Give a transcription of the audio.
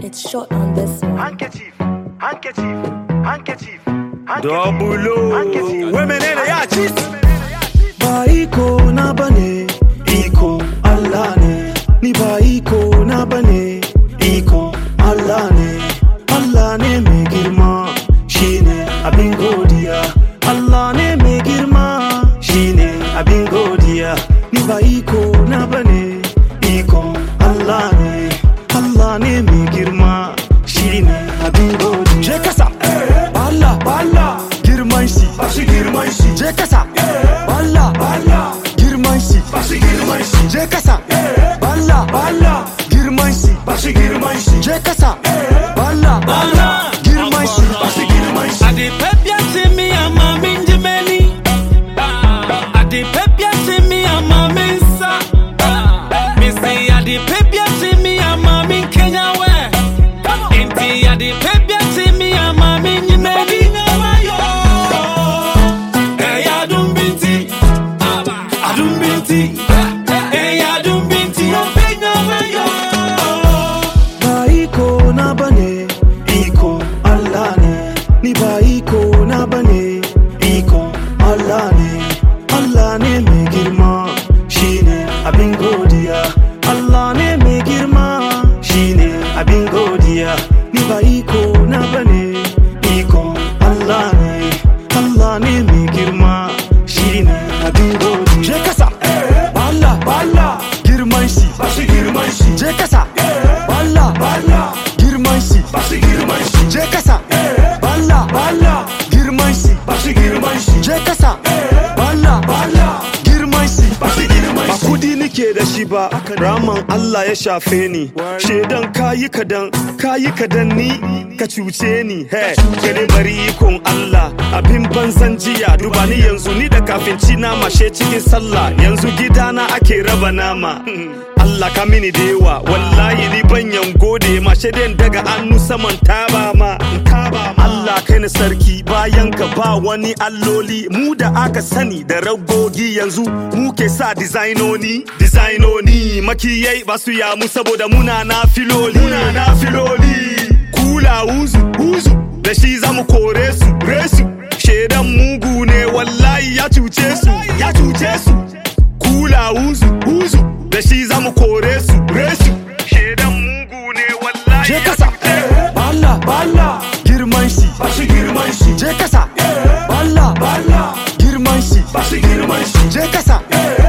It's short on this one. handkerchief, handkerchief, handkerchief, Double O. Women in the yacht. ba iko na bane iko Allah ne ni ba iko na bane iko Allah ne Allah ne mai girma shine abin godiya Allah ne mai girma shine abin godiya ni ba iko na bane iko Allah ne Allah ne mai girma shine abin godiya je kasa Allah Allah girman shi ba shi girman shi je kasa Allah Allah girman shi ba shi girman shi je kasa Allah Allah girman shi ba shi girman shi je kasa Allah Allah girman shi ba shi girman shi Ade pepia se mi ama minjimeni. Ade pepia se mi ama minsa. Me say ade pepia se mi ama min Kenya we. Inti ade pepia se mi ama minjimeni. Hey adum binti, adum binti, hey adum binti, openya yo. ba iko na bane iko Allah ne ni ba iko na bane iko Allah ne Allah ne mai girma shine abin godiya Allah ne mai girma shine abin godiya ni ba iko na bane iko Allah ne Allah ne mai girma shine abin godiya je kasa Allah Allah girman shi ba shi girman shi je kasa Allah Allah girman shi ba shi girman shi je kasa Allah Allah girman shi ba shi girman shi je kasa Allah Allah girman shi ba shi girman shi ba kudi nike da shi ba raman Allah ya shafe ni shedan kayi kadan kayi kadan ni ka cuce ni he gani bari ikon Allah abin banzan jiya duba ni yanzu ni da kafin ci nama she cikin sallah yanzu gidana ake raba nama Allah ka mini da yawa wallahi ni banyan gode ma shaidan daga hannu saman taba ma taba ma Allah kai ni sarki bayan ka ba wani alloli mu da aka sani da ragogi yanzu mu ke sa dizainoni dizainoni makiyai ba su yamu saboda muna na filoli muna na filoli kula uzu uzu da shi zamu kore su resu shaidan mugu ne wallahi ya cuce su ya cuce su kula uzu uzu da shi zamu kore su resu shedan mugu ne wallahi je kasa Allah Allah girman shi ba shi girman shi je kasa Allah Allah girman shi ba shi girman shi je kasa